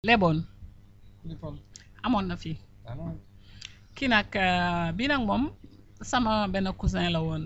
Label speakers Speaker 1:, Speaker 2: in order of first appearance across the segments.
Speaker 1: leboon
Speaker 2: Lippoon
Speaker 1: amoon na fi
Speaker 2: daanaka
Speaker 1: kii nag euh, bii nag moom sama benn cousin la woon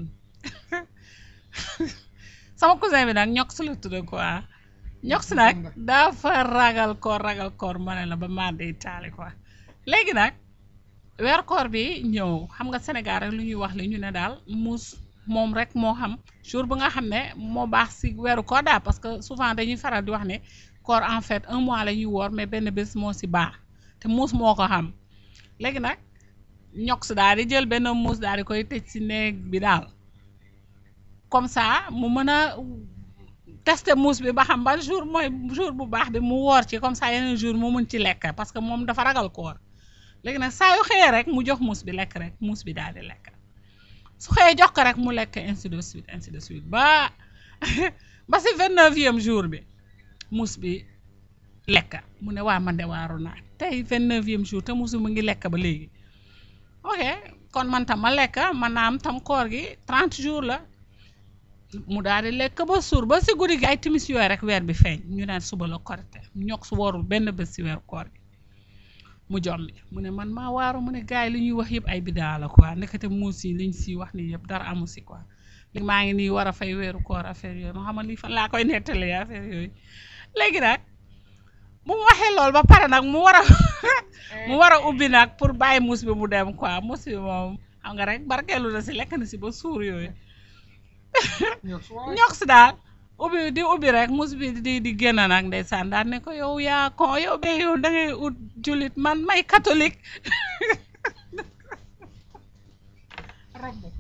Speaker 1: sama cousin bi nag ñox su la tudd quoi ñox si nag dafa ragal koor ragal koor ma ne la ba maa day taali quoi léegi nag weer koor bi ñëw xam nga Sénégal rek lu ñuy wax li ñu ne daal muus moom rek moo xam jour bu nga xam ne moo baax si weeru koor daal parce que souvent dañuy faral di wax ne koor en fait un mois la ñuy woor mais benn bés moo si baax te muus moo ko xam léegi nag ñox daal di jël benn muus daal di koy tëj si néeg bi daal comme ça mu mën a tester muus bi ba xam ban jour mooy jour bu baax bi mu woor ci comme ça yeneen jour mu mun ci lekk parce que moom dafa ragal koor léegi nag saa yu xëyee rek mu jox muus bi lekk rek muus bi daal di lekk su xëyee jox ko rek mu lekk ainsi de suite ainsi de suite ba ba si vingt neuvième jour bi muus bi lekk mu ne waa man de waaru naa tey vingt neuvième jour te muus bi mu ngi lekk ba léegi ok kon man tam ma lekk man naa am tam koor gi trente jours la mu daal di lekk ba suur ba si guddi gi ay timis yooyu rek weer bi feeñ ñu naan suba la korite ñox su warul benn bés si weer koor gi mu jommi mu ne man maa waaru mu ne gars yi li ñuy wax yëpp ay bidaa la quoi nekkate muus yi liñ si wax nii yëpp dara amu si quoi li maa ngi nii war a fay weeru koor affaire yooyu ma xam lii fan laa koy nettalee affaire yooyu léegi nag bu mu waxee loolu ba pare nag mu war a mu war a ubbi nag pour bàyyi muus bi mu dem quoi muus bi moom xam nga rek barkeelu na si lekk na si ba suur yooyu
Speaker 2: ñox waaye
Speaker 1: ñox si daal ubbi di ubbi rek muus bi di di génn nag ndeysaan daal ne ko yow yaa ko yow be yow da ngay ut jullit man may catholique
Speaker 2: romb